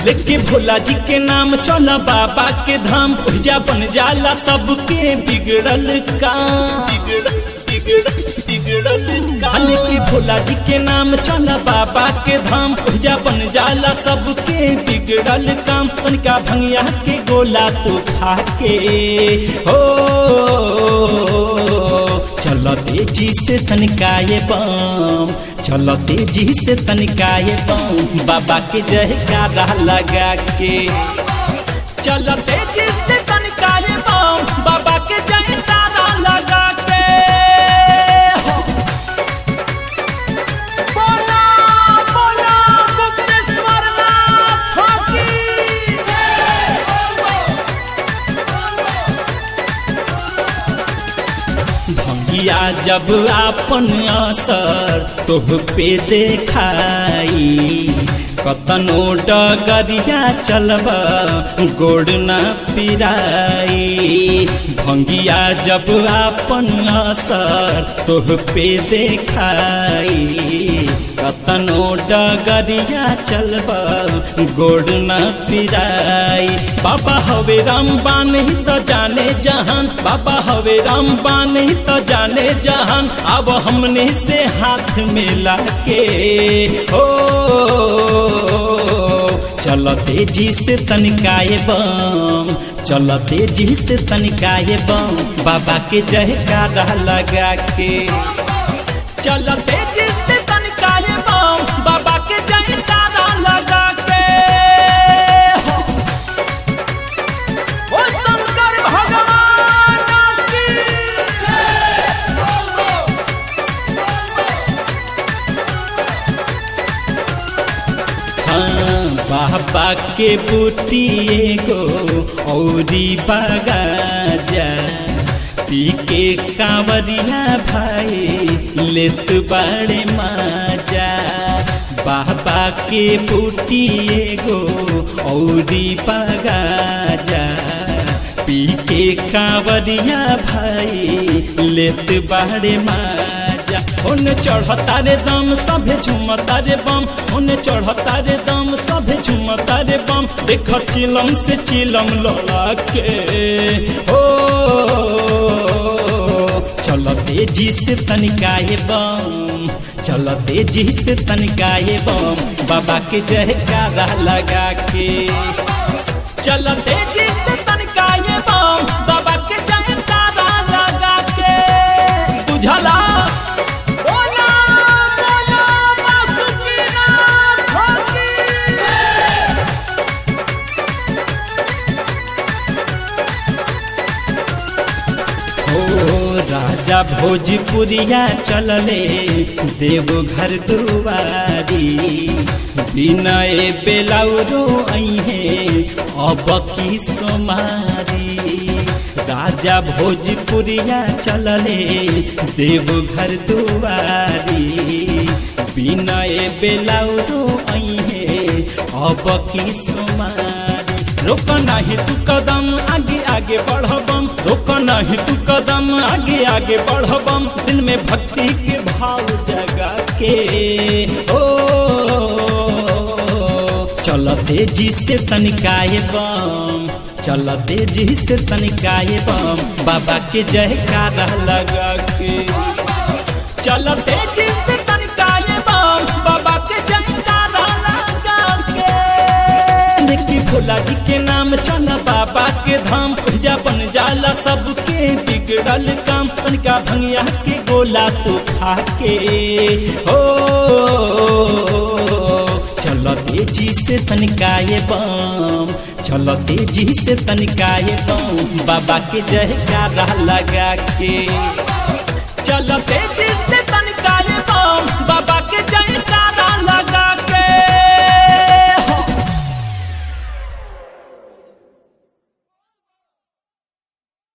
लेके भोला जी के नाम चला बाबा के धाम पूजा बन जाला सबके बिगड़ल काम बिगड़ल बिगड़ल बिगड़ल काम लेके भोला जी के नाम चला बाबा के धाम पूजा बन जाला सबके बिगड़ल काम तनिका भंगिया के गोला तो खा के हो चलो तेजी से तनिकाए बम चलो तेजी से तनिकाए बम बाबा के जयकारा लगा के चलो तेजी से तनिकाए बम बाबा के जयकारा लगा के हो। बोला बोला मुक्तेश्वर नाथ की भंगिया जब आपन असर तोह पे देखाई कतनो डगरिया चलब गोड़ न पिराई भंगिया जब आपन असर तोह पे देखाई कतनो डगरिया चलब गोड़ न पिराई बाबा हवे रामबान ही तो जाने जहान बाबा हवे रामबान ही तो जाने जहान अब हमने से हाथ मिला के हो चल तेजी से तनिकाए बम चल तेजी से तनिकाए बम बाबा के जयकारा लगा के चल तेजी से तनिकाए बम बाबा के जयकारा लगा के हो। ओ शंकर भगवान की हाँ, बाबा के बूटी एगो औरी बगाजा पी के कांवरिया भाई लेत बड़े माजा बाबा के बूटी एगो औरी बगाजा पी के कांवरिया भाई लेत बड़े माजा ओने चढ़ता रे दम सभे झुमता रे बम ओने चढ़ता रे दम सभे झुमता रे बम देख चिलम से चिलम लोला के ओ चल तेजी से तनिकाए बम चल तेजी से तनिकाए बम बाबा के जयकारा लगा के चल तेजी से तनिकाए बम बाबा के जयकारा लगा के बुझला बोला बोला बासुकीनाथ की हो राजा भोजपुरिया चलले देवघर दुआरी विनय बेलाउरो अहे अब की सोमारी राजा भोजपुरिया चलले देवघर दुआरी विनय बेलाउरो अहे अब की सोमारी रोक नहीं तू कदम आगे आगे बढ़बम रोक नहीं तू कदम आगे आगे बढ़बम दिल में भक्ति के भाव जगा के ओ चल तेजी से तनिकाए बम चल तेजी से तनिकाए बम बाबा के जयकारा लगा के चल तेजी से तनिकाए बम बाबा के जयकारा लगा के देखी भोला जी के नाम चला बाबा के धाम पूजा बन जाला सबके बिगड़ल काम तनिका भंगिया के गोला तो खा के हो चलो तेजी से तनिकाए बम चलो तेजी से तनिकाए बम बाबा के जयकारा लगा के चलो तेजी